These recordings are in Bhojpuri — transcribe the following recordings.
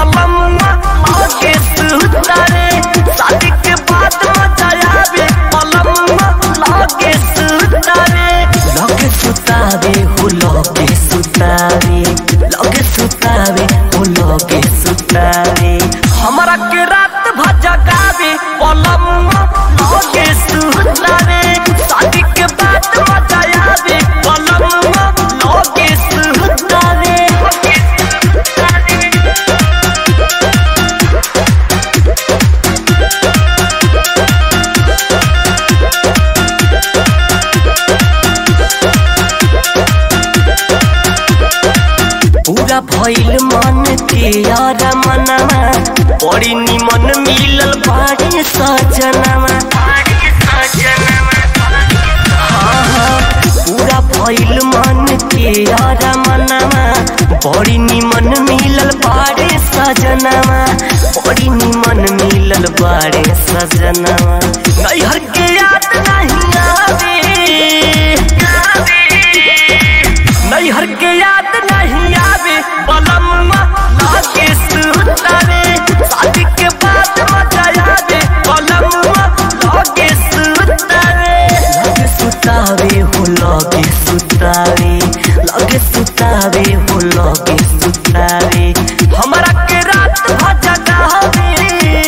पलमुआ लागे सुतावे शादी के बाद मजा आवे पलमुआ लागे सुतावे लगे सुतावे हो लगे सुतावे लगे सुतावे हो लगे सुतावे हमरा के रात भजा गावे पलमुआ लगे सुतावे शादी के बाद मजा आवे पलमुआ लगे सुतावे पूरा भइल मन के यार मनवा बड़ी निमन मिलल बाड़े सजनवा हाँ, हाँ, पूरा भइल मन के यार मनवा बड़ी निमन मिलल बाड़े सजनवा बड़ी निमन मिलल बाड़े सजनवा नैहर के याद नहीं आवे नैहर के याद नहीं आवे बलम्मा लागे सुतावे शादी के बाद मजा आवे बलम्मा लागे सुतावे लागे सुतावे हो लागे सुतावे लागे सुतावे हो लागे सुतावे हमरा के रात भजा गावे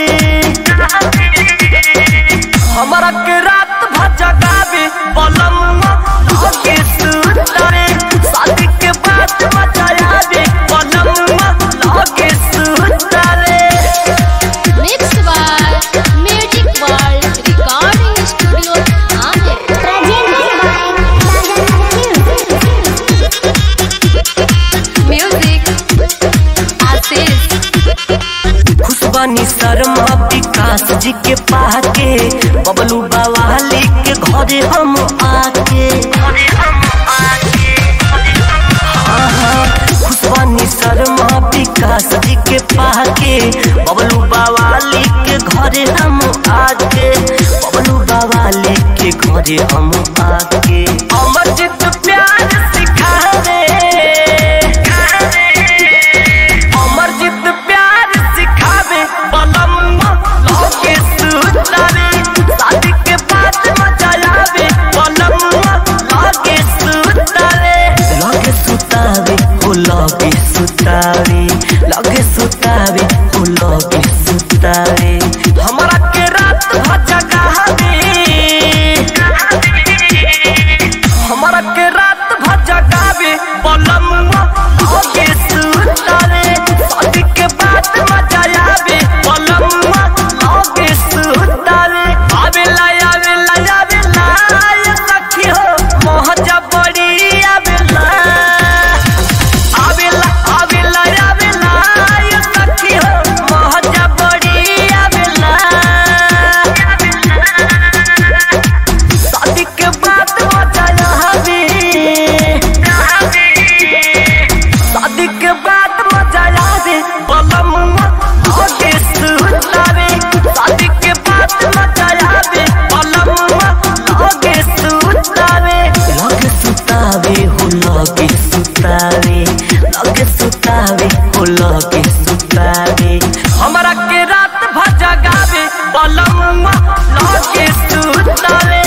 हमरा के रात भजा गावे बलम्मा लागे सुतावे शादी के बाद मजा आवे बलम्मा लागे सुतावे Mixed by Music World Recording Studio, Amer. Music, Assis. खुशबानी Sharma विकास जी के पाके बबलू बवाली के घरे हम आके हाँ, हाँ, खुशबानी शर्मा विकास जी के पाके बबलू बवाली के घरे हम आके बबलू बवाली के घरे हम आके अमरजीत प्यार सिखावे अमरजीत प्यार सिखावे बलम्मा लागे सुतावे शादी के बाद मजा आवे बलम्मा लागे सुतावे लागे सुतावे हो लागे सुतावे लागे सुतावे हो लागे सुतावे हमरा के रात भजा गावे हमरा के रात भजा गावे बलम्मा लागे सुतावे शादी के बाद मजा आवे बलम्मा लागे सुतावे आवेला आवेला आवेला ये सखी हो मोहजा बड़ी आवेला आवेला आवेला आवेला ये सखी हो मोहजा बड़ी आवेला शादी के बाद मजा आवे शादी के बाद मजा आवे बलमुआ लागे सुतावे शादी के बाद मजा आवे बलमुआ लागे सुतावे लागे सुतावे हो लागे सुतावे लागे सुतावे हो लागे सुतावे हमरा के रात भजा गावे बलमुआ लागे सुतावे